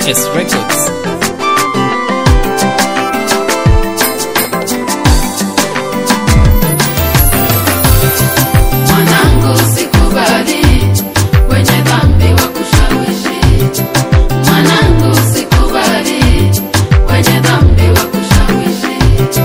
HS Records. Mwanangu sikubali wenye dhambi wa kushawishi. Mwanangu sikubali wenye dhambi wa kushawishi.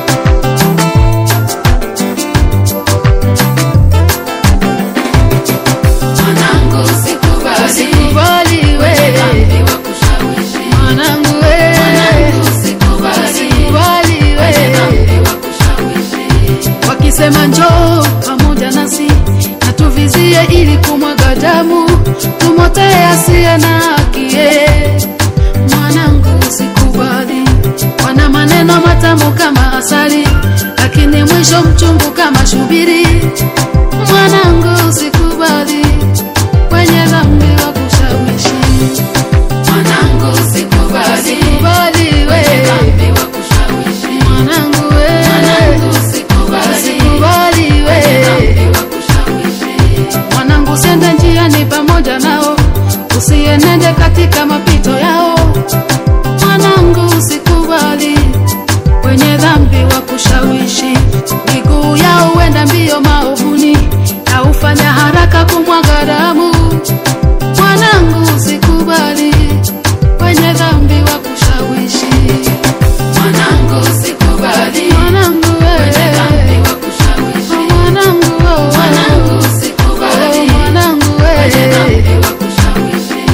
Mwanangu sikubali Sikubali wenye we dhambi wa kushawishi. mwanangu we Mwanangu sikubali Sikubali wenye we dhambi wa kushawishi. wakisema njoo pamoja nasi na tuvizie ili kumwaga damu tumotee asiye na hakie mwanangu sikubali wana maneno matamu kama asali lakini mwisho mchungu kama shubiri mwanangu sikubali wenye dhambi wa kushawishi Mwanangu sikubali sikubali wenye we dhambi wa kushawishi. mwanangu we Mwanangu sikubali sikubali wenye we dhambi wa kushawishi. mwanangu sende njiani pamoja nao usienende katika mapito yao mwanangu usikubali wenye dhambi wa kushawishi miguu yao huenda mbio maovuni na hufanya haraka kumwaga damu mwanangu usikubali wenye dhambi wa kushawishi Mwanangu sikubali mwanangu wenye dhambi wewe wa kushawishi. mwanangu wewe Mwanangu sikubali mwanangu wenye wewe dhambi wa kushawishi.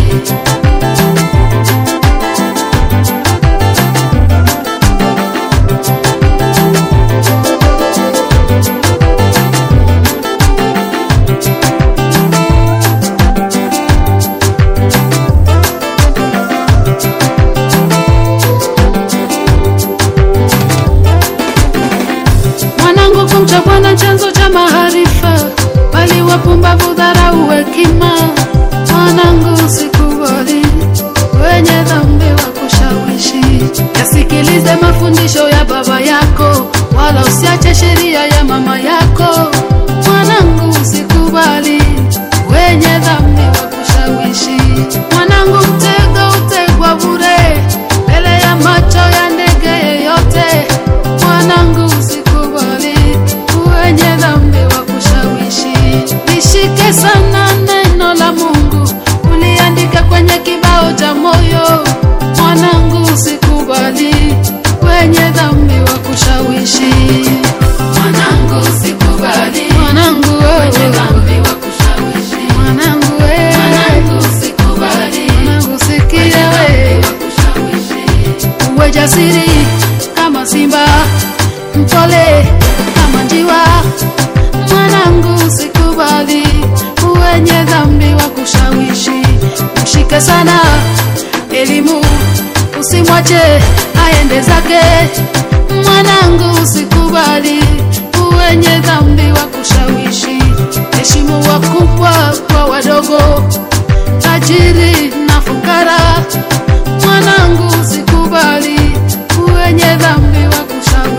mwanangu kumcha bwana chanzo cha maarifa bali wapumbavu dharau hekima mwanangu usikubali wenye dhambi wa kushawishi yasikilize mafundisho ya baba yako wala usiache sheria ya mama yako mwanangu usikubali wenye dhambi wa kushawishi mwanangu mtego utegwa bure mbele ya macho ya ndege yeyote mwanangu usikubali wenye dhambi wa kushawishi lishike sana neno la mungu uliandika kwenye kibao cha moyo mwanangu usikubali wenye dhambi wa kushawishi Mwanangu sikubali mwanangu wenye wewe dhambi wa kushawishi. mwanangu wewe Mwanangu sikubali mwanangu sikia wenye wewe dhambi wa kushawishi. uwe jasiri kama simba mpole kama njiwa mwanangu usikubali wenye dhambi wa kushawishi mshike sana elimu usimwache aende zake mwanangu usikubali wenye dhambi wa kushawishi heshimu wakubwa kwa wadogo tajiri na fukara mwanangu usikubali wenye dhambi wa kushawishi